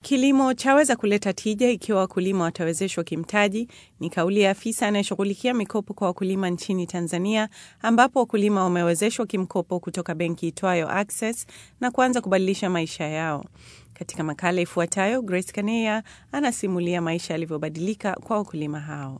Kilimo chaweza kuleta tija ikiwa wakulima watawezeshwa kimtaji, ni kauli ya afisa anayeshughulikia mikopo kwa wakulima nchini Tanzania, ambapo wakulima wamewezeshwa kimkopo kutoka benki itwayo Access na kuanza kubadilisha maisha yao. Katika makala ifuatayo, Grace Kaneya anasimulia maisha yalivyobadilika kwa wakulima hao.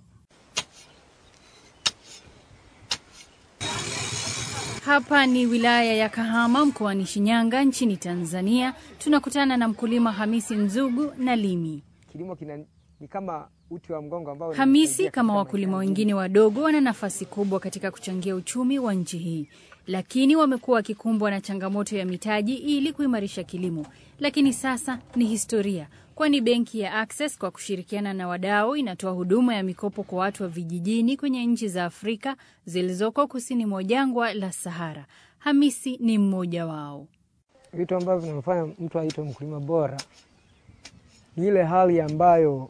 Hapa ni wilaya ya Kahama mkoani Shinyanga nchini Tanzania. Tunakutana na mkulima Hamisi Nzugu na Limi. Kilimo kina ni kama uti wa mgongo ambao Hamisi unasaidia kama katika wakulima maisha wengine wadogo wana nafasi kubwa katika kuchangia uchumi wa nchi hii, lakini wamekuwa wakikumbwa na changamoto ya mitaji ili kuimarisha kilimo. Lakini sasa ni historia, kwani benki ya Access kwa kushirikiana na wadau inatoa huduma ya mikopo kwa watu wa vijijini kwenye nchi za Afrika zilizoko kusini mwa jangwa la Sahara. Hamisi ni mmoja wao. vitu ambavyo vinamfanya mtu aitwe mkulima bora ni ile hali ambayo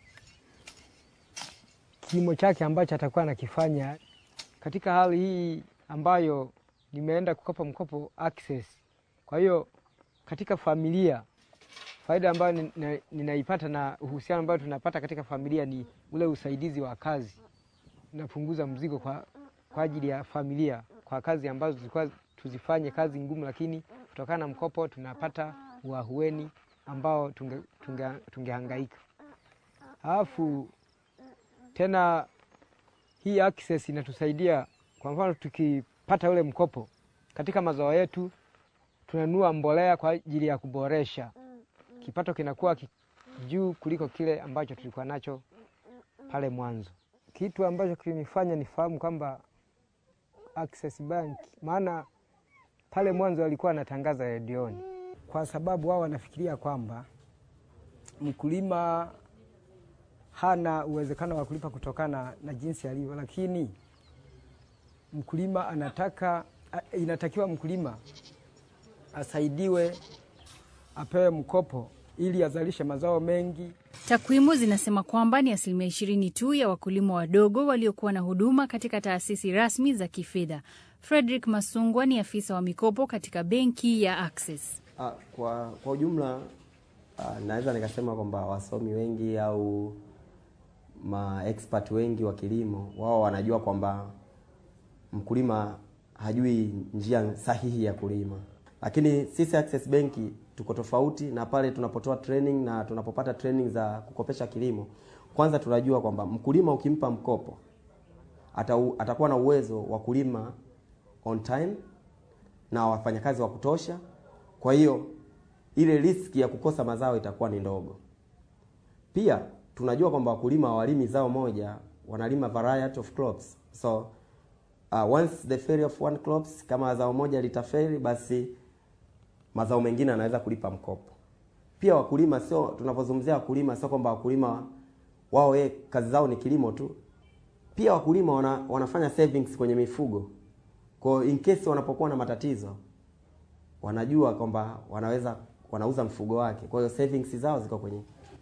kilimo chake ambacho atakuwa anakifanya katika hali hii ambayo nimeenda kukopa mkopo Access. Kwa hiyo katika familia, faida ambayo nina- ninaipata na uhusiano ambayo tunapata katika familia ni ule usaidizi wa kazi. Napunguza mzigo kwa, kwa ajili ya familia kwa kazi ambazo zilikuwa tuzifanye kazi ngumu, lakini kutokana na mkopo tunapata uahueni ambao tunge, tunge, tungehangaika. Alafu tena hii Access inatusaidia, kwa mfano tukipata ule mkopo katika mazao yetu tunanunua mbolea kwa ajili ya kuboresha kipato, kinakuwa ki- juu kuliko kile ambacho tulikuwa nacho pale mwanzo. Kitu ambacho kilinifanya nifahamu kwamba Access Bank, maana pale mwanzo walikuwa wanatangaza redioni, kwa sababu wao wanafikiria kwamba mkulima hana uwezekano wa kulipa kutokana na jinsi alivyo, lakini mkulima anataka a- inatakiwa mkulima asaidiwe, apewe mkopo ili azalishe mazao mengi. Takwimu zinasema kwamba ni asilimia ishirini tu ya wakulima wadogo waliokuwa na huduma katika taasisi rasmi za kifedha. Frederick Masungwa ni afisa wa mikopo katika benki ya Access. Ah, kwa, kwa ujumla ah, naweza nikasema kwamba wasomi wengi au maexpert wengi wa kilimo wao wanajua kwamba mkulima hajui njia sahihi ya kulima, lakini sisi Access Benki tuko tofauti na pale tunapotoa training na tunapopata training za kukopesha kilimo. Kwanza tunajua kwamba mkulima ukimpa mkopo ata, atakuwa na uwezo wa kulima on time na wafanyakazi wa kutosha. Kwa hiyo ile riski ya kukosa mazao itakuwa ni ndogo. Pia tunajua kwamba wakulima hawalimi zao moja, wanalima variety of crops. So uh, once the failure of one crops, kama zao moja litafeli, basi mazao mengine anaweza kulipa mkopo. Pia wakulima sio, tunapozungumzia wakulima sio kwamba wakulima wao ye, kazi zao ni kilimo tu. Pia wakulima wana, wanafanya savings kwenye mifugo. Kwa hiyo in case wanapokuwa na matatizo wanajua kwamba wanaweza wanauza mfugo wake, kwa hiyo savings zao ziko kwenye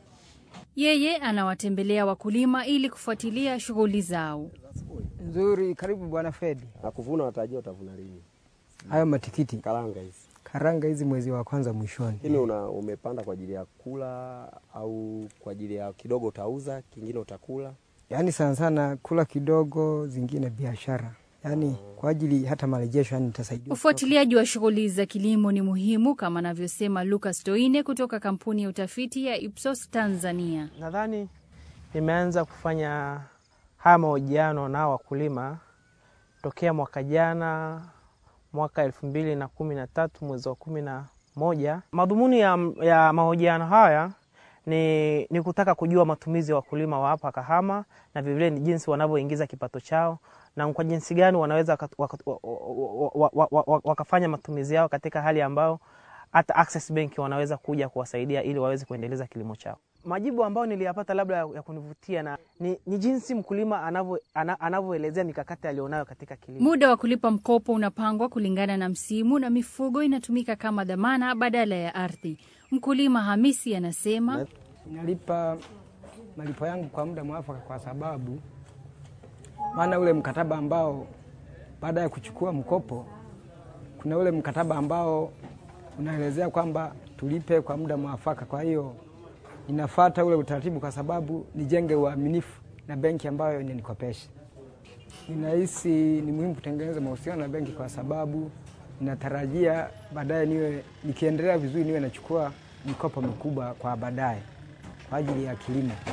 Yeye anawatembelea wakulima ili kufuatilia shughuli zao. Nzuri, karibu bwana Fredi. na kuvuna. Watajua utavuna lini? Hayo matikiti Karanga hizi karanga hizi mwezi wa kwanza mwishoni. lakini una umepanda kwa ajili ya kula au kwa ajili ya kidogo utauza, kingine utakula? Yaani sana sana kula kidogo, zingine biashara, yaani kwa ajili hata marejesho, yani nitasaidia Ufuatiliaji wa shughuli za kilimo ni muhimu kama anavyosema Lucas Toine kutoka kampuni ya utafiti ya Ipsos Tanzania. Nadhani nimeanza kufanya haya mahojiano na wakulima tokea mwaka jana, mwaka elfu mbili na kumi na tatu mwezi wa kumi na moja. Madhumuni ya, ya mahojiano haya ni, ni kutaka kujua matumizi ya wakulima wa hapa Kahama na vilevile ni jinsi wanavyoingiza kipato chao na kwa jinsi gani wanaweza waka- waka- wa- wa- wa- wa- wa- wakafanya matumizi yao katika hali ambayo hata Access Bank wanaweza kuja kuwasaidia ili waweze kuendeleza kilimo chao. Majibu ambayo niliyapata labda ya ya kunivutia na ni, ni jinsi mkulima anavyo- ana- anavyoelezea mikakati alionayo katika kilimo. Muda wa kulipa mkopo unapangwa kulingana na msimu na mifugo inatumika kama dhamana badala ya ardhi. Mkulima Hamisi anasema nalipa malipo yangu kwa muda mwafaka, kwa sababu maana ule mkataba ambao baada ya kuchukua mkopo, kuna ule mkataba ambao unaelezea kwamba tulipe kwa muda mwafaka. Kwa hiyo ninafata ule utaratibu kwa sababu nijenge uaminifu na benki ambayo inanikopesha. Ninahisi ni muhimu kutengeneza mahusiano na benki kwa sababu ninatarajia baadaye niwe nikiendelea vizuri niwe nachukua mikopo mikubwa kwa baadaye kwa ajili ya kilimo.